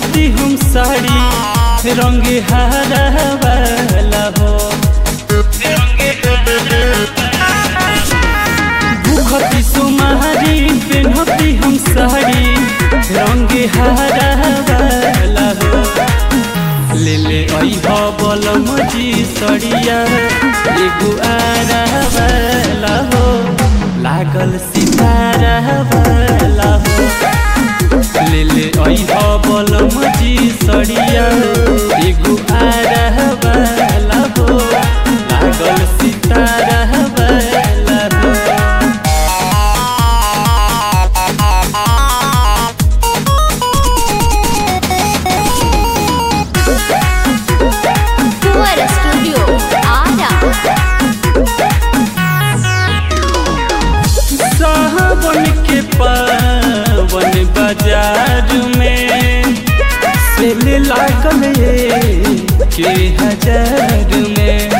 पेन्हती हम साड़ी रंग हरा वाला हो भूखती सुमारी पेन्हती हम साड़ी रंग हरा वाला हो ले ले अइह बलम जी सड़िया एगो आरा वाला हो लागल सितारा वाला हो ले ले अइह बलम जी सड़िया एगो आरा वाला हो लागल सितारा वाला हो Fuera Studio Ada सावन के पावन बाजार में सेल लागल ये के हजार में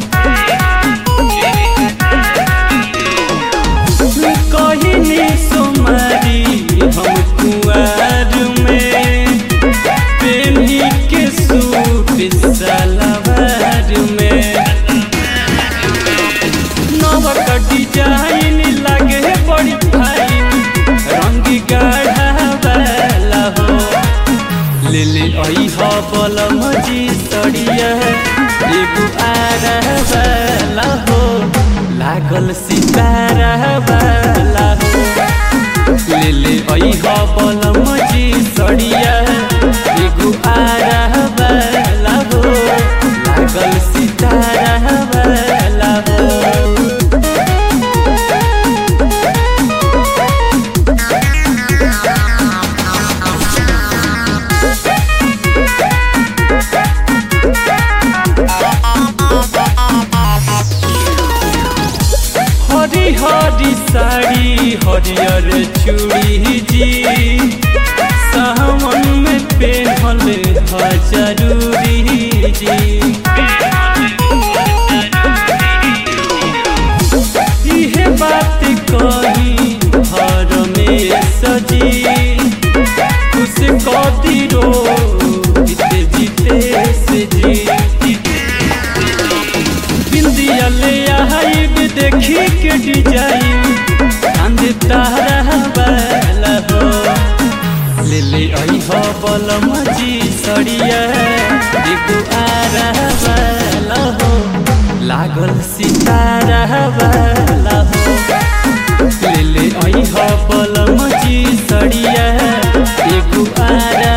कहिनी सोमारी हम कुआर में पेन्ही के सूट सलवार में नवक डिजाइन लगे बड़ी फाइन रंग गाढ़ा वाला हो ले ले अइह बलम जी सड़िया एगो आरा वाला हो लागल सितारा वाला हो ले ले अइह बलम जी सड़िया एगो आरा वाला हो लागल सितारा वाला हो हरी हरी साड़ी हरियर चूड़ी जी सावन में पेहल ह जरूरी जी इहे बात कही हर में सजी खुश कदी रो जीते जीते से जी बिंदिया ले आइब देखी के डिजाइन चांद तारा वाला हो ले ले अइह बलम जी सड़िया एगो आरा वाला हो लागल सितारा वाला हो ले ले अइह बलम जी सड़िया एगो आरा